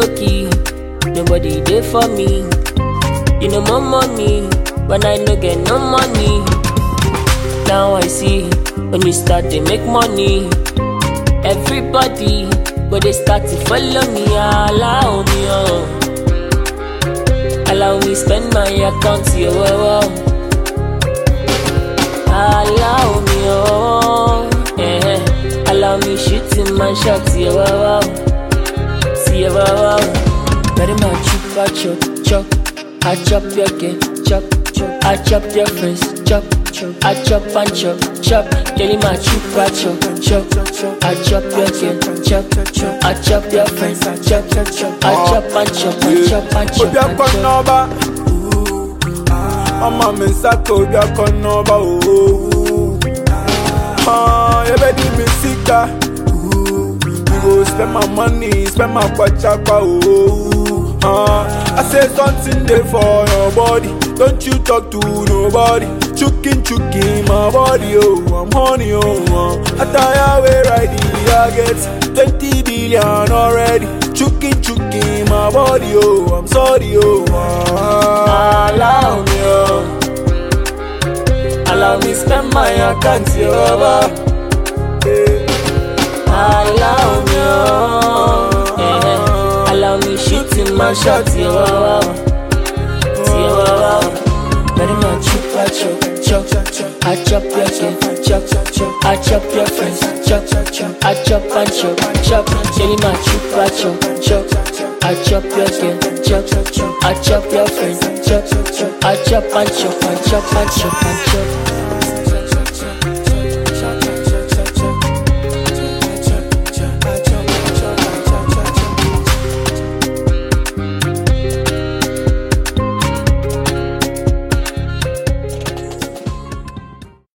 low key, nobody there for me. You know more money, when I no get no money. Now I see when you start to make money. Everybody go they start to follow me, allow me oh. Allow me spend my account, yeah, wow, wow. Allow me oh, yeah. Allow me shooting my shots, yeah, wow, wow. See, yeah, wow, wow. Very much chop, chop, chop. I chop your game, chop, chop. I chop your friends, chop, chop. I chop and chop, chop. Jelly my chupa chop, chop, chop. I chop your game, chop, chop. I chop your friends, chop, chop. I chop and chop, I chop and chop obi and akɔ chop. n'ɔba ɔma mi nsa ka obi akɔ n'ɔba ooo yɛbɛdi mi sika we go spend my money spend my kwachakwa ooo I say something dey for your body don't you talk to nobody chukin chukin my body oh I'm honey oh uh. attire wey ride the I get twenty billion already chukin chukin my body oh I'm sorry oh uh. Allow me, oh. Allow me spend my account, yeah, wow, Allow me, oh. Yeah. Allow me shooting my shots, yeah, wow, wow. Yeah, wow, wow. Very much chupa chop, chop, chop. I chop your kid, chop, chop. I chop your friends, chop, chop. I chop and chop, chop. Jelly my chupa chop, chop. I chop your kid, chop, chop. I chop your friends, chop, chop. I chop and chop and chop and chop and chop.